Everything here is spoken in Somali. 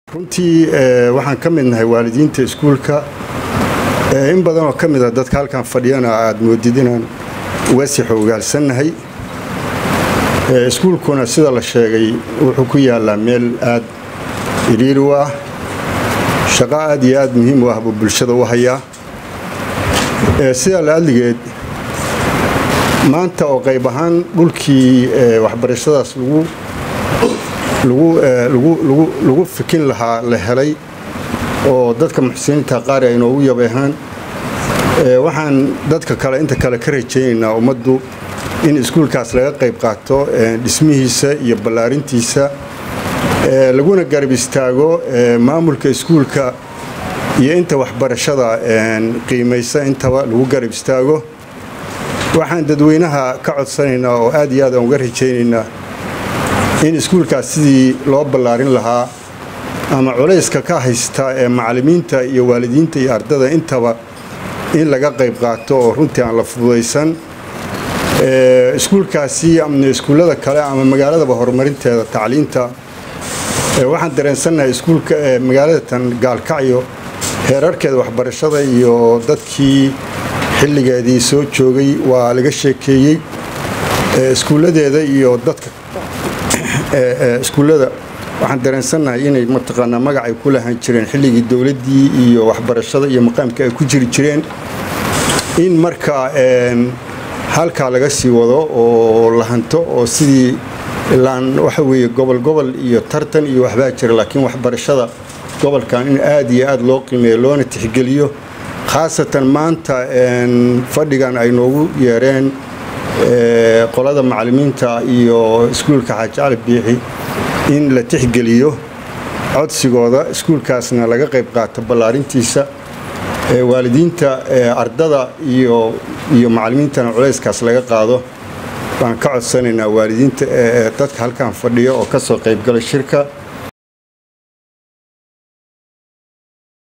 runtii waxaan ka mid nahay waalidiinta iskuulka in badan oo ka mid a dadka halkan fadhiyana aad moodid inaan uga sii xoogaalsannahay iskuulkuna sida la sheegay wuxuu ku yaalaa meel aad iriiri u ah shaqo aad iyo aad muhiim u ah buu bulshada u hayaa sidaa la-adligeed maanta oo qayb ahaan dhulkii waxbarashadaas lagu fikin lahaa la helay oo dadka muxsiniinta qaari ay noogu yabeehaan waxaan dadka kale inta kale ka rajaynaynaa ummaddu in iskuulkaas laga qayb qaato dhismihiisa iyo ballaarintiisa laguna garab istaago maamulka iskuulka iyo inta waxbarashada qiimaysa intaba lagu garab istaago waxaan dadweynaha ka codsanaynaa oo aad iyo aad aan uga rajaynaynaa in iskuulkaas sidii loo ballaarin lahaa ama culayska ka haysta ee macallimiinta iyo waalidiinta iyo ardada intaba in laga qayb qaato oo runtii aan la fududaysan iskuulkaasi ama iskuullada kale ama magaaladaba horumarinteeda tacliinta waxaan dareensannahay iskuulka magaalada tan gaalkacyo heerarkeeda waxbarashada iyo dadkii xilligeedii soo joogay waa laga sheekeeyey iskuulladeeda iyo dadka iskuullada waxaan dareensannahay inay mataqaanaa magac ay ku lahaan jireen xilligii dowladdii iyo waxbarashada iyo maqaamka ay ku jiri jireen in markaa halkaa laga sii wado oo la hanto oo sidii ilaan waxa weeye gobol gobol iyo tartan iyo waxbaa jira laakiin waxbarashada gobolkan in aad iyo aad loo qiimeeyo loona tixgeliyo khaasatan maanta fadhigan ay noogu yeereen qolada macallimiinta iyo iskuulka xaaji cali biixi in la tixgeliyo codsigooda iskuulkaasna laga qayb qaato ballaarintiisa waalidiinta ardada iyo iyo macallimiintana culayskaas laga qaado baan ka codsanaynaa waalidiinta dadka halkan fadhiya oo ka soo qaybgala shirka